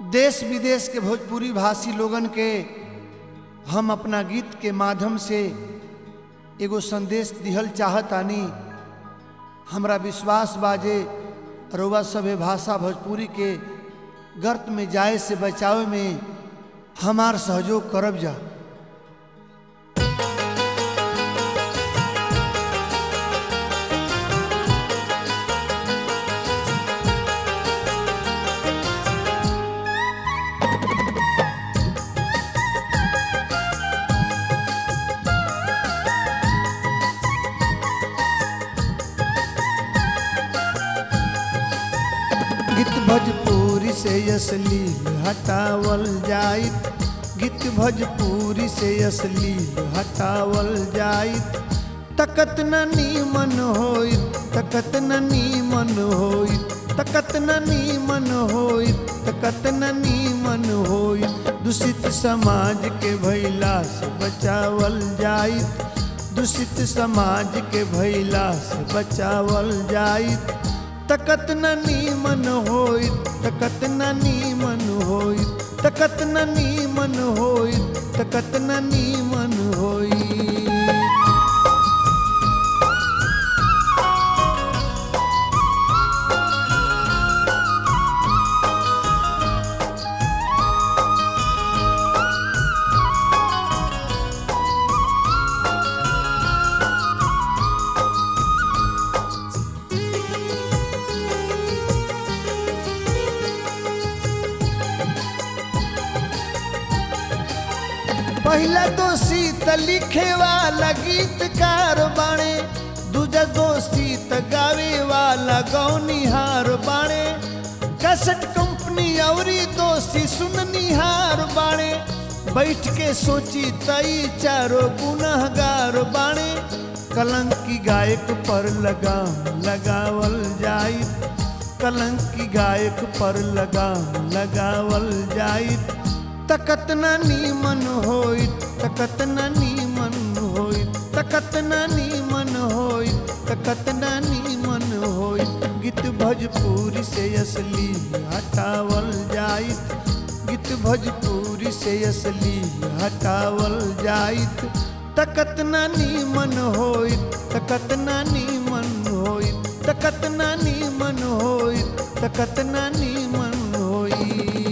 देश विदेश के भोजपुरी भाषी लोगन के हम अपना गीत के माध्यम से एगो संदेश दिहल चाहतानी हमरा विश्वास बाजे रउआ सभे भाषा भोजपुरी के गर्त में जाए से बचावे में हमार सहयोग करब जा गीत भोजपुरी से असलील हटावल जाइत गीत भोजपुरी से असलील हटावल जाइत तकत न नीमन होइत तकत न नीमन होइत तकत न नीमन होइत तकत न नीमन होइत दूषित समाज के भैला से बचावल जाइत दूषित समाज के भैला से बचावल जाइत तकत न नीमन होइत तकत न नीमन होइत तकत न नीमन होइत तकत न नीमन होइत पहला दोषी त लिखे वाला गीतकार बाणे दूजा दोषी त गावे वाला गौनिहार बाणे कसट कंपनी औरी दोषी सुननिहार बाणे बैठ के सोची तई चारो गुनहगार बाणे कलंकी गायक पर लगाम लगावल जाइत कलंकी गायक पर लगाम लगावल जाइत तकत न नीमन होइत तकत न नीमन होइत तकत न नीमन होइत तकत न नीमन होइत गीत भोजपुरी से असली हटावल जाइत गीत भोजपुरी से असली हटावल जाइत तकत न नीमन होइत तकत न नीमन होइत तकत न नीमन होइत तकत न नीमन होइत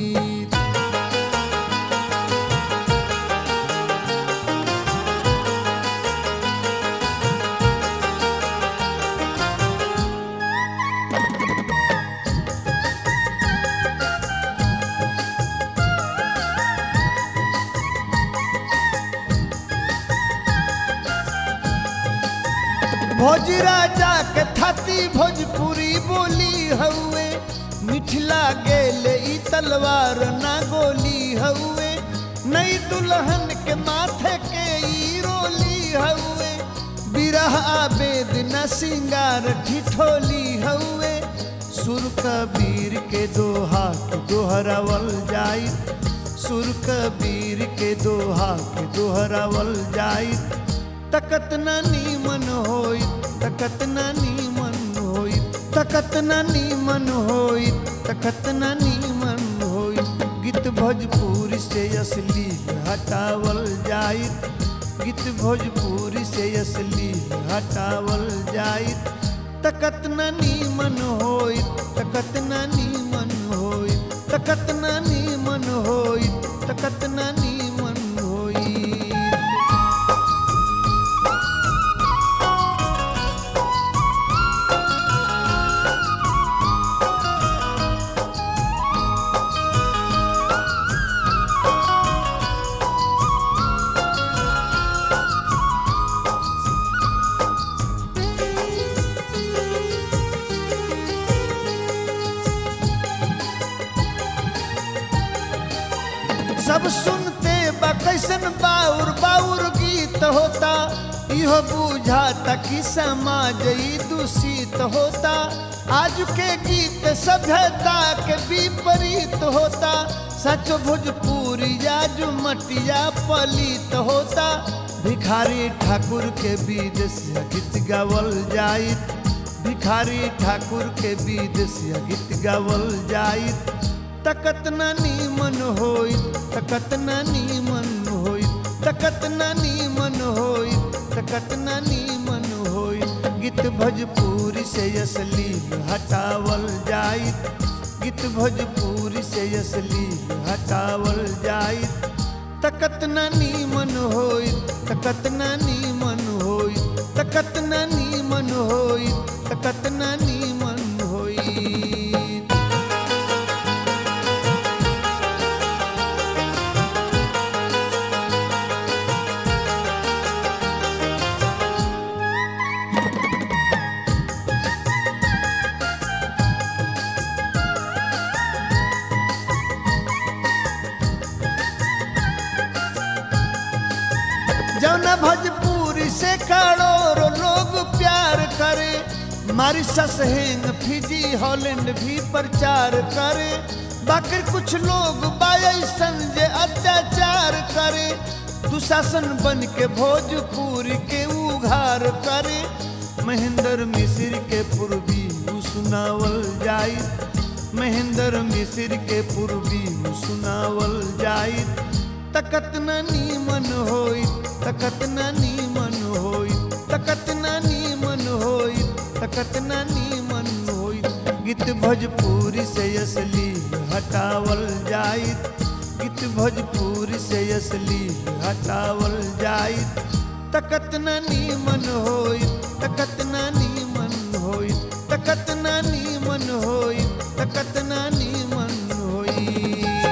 भोज राजा के थाती भोजपुरी बोली हउए मिथिला गेले ई तलवार ना गोली हउए नई दुल्हन के माथे के ई रोली हउए बिरह आबेद न सिंगार ठिठोली हउए सुर कबीर के दोहा के दोहरावल जाइत सुर कबीर के दोहा के दोहरावल जाइत तकत न नीमन होइत तकत न नीमन होइत तकत न नीमन होइत तकत न नीमन होइत गीत भोजपुरी से असली हटावल जाइत गीत भोजपुरी से असली हटावल जाइत तकत न नीमन होइत तकत न नीमन होइत तकत न नीमन होइत तकत न नीमन होइत सब सुनते बा कैसन बाउर बाउर गीत होता इहो बुझाता कि समाज ई दूषित होता आज के गीत सभ्यता के विपरीत होता सच भोजपुरी आज मटिया पलित होता भिखारी ठाकुर के बीज से गीत गावल जाइत भिखारी ठाकुर के बीज से गीत गावल जाइत तकत ना नीमन होई तकत ना नीमन होई तकत ना नीमन होई तकत ना नीमन होई गीत भोजपुरी से असली हटावल जाई गीत भोजपुरी से असली हटावल जाई तकत ना नीमन होई तकत ना नीमन होई तकत ना नीमन होई तकत ना नीमन होई जौना भोजपुरी से करोड़ों लोग प्यार करे मारिसस हेंग फिजी हॉलैंड भी प्रचार करे बाकी कुछ लोग बायसन जे अत्याचार करे दुशासन बन के भोजपुरी के उघार करे महेंद्र मिश्र के पूर्वी उ सुनावल जाई महेंद्र मिश्र के पूर्वी उ सुनावल जाई तकत न नीमन होई तकत न नीमन होई तकत न नीमन होई तकत न नीमन होई गीत भोजपुरी से असली हटावल जाई गीत भोजपुरी से असली हटावल जाई तकत न नीमन होई तकत न नीमन होई तकत न नीमन होई तकत न नीमन होई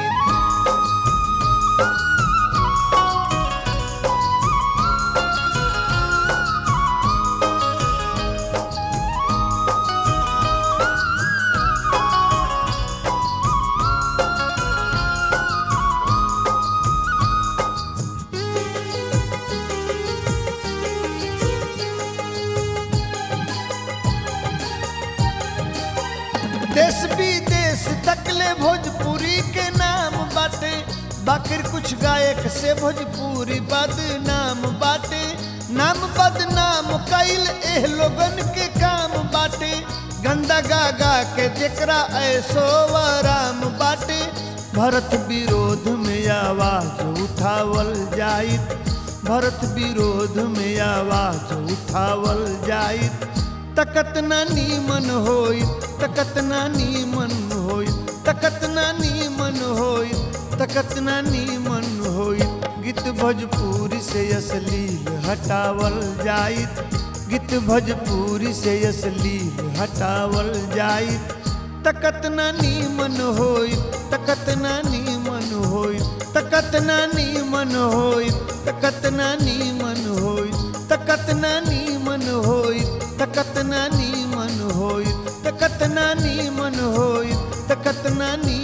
देश विदेश तकले भोजपुरी के नाम बाटे बाकिर कुछ गायक से भोजपुरी बदनाम बाटे नाम बदनाम कैल एह लोगन के काम बाटे गंदा गा गा के जेकरा ऐसो आराम बाटे भरत विरोध में आवाज उठावल जाई भरत विरोध में आवाज उठावल जाई तकत ना नीमन होई तकत ना नीमन होई तकत ना नीमन होई तकत ना नीमन होई गीत भोजपुरी से असली हटावल जाई गीत भोजपुरी से असली हटावल जाई तकत ना नीमन होई तकत ना नीमन होई तकत ना नीमन होई तकत ना नीमन होई तकत ना नीमन होई तकत ना नीमन होई तकत ना नीमन होई तकत ना नी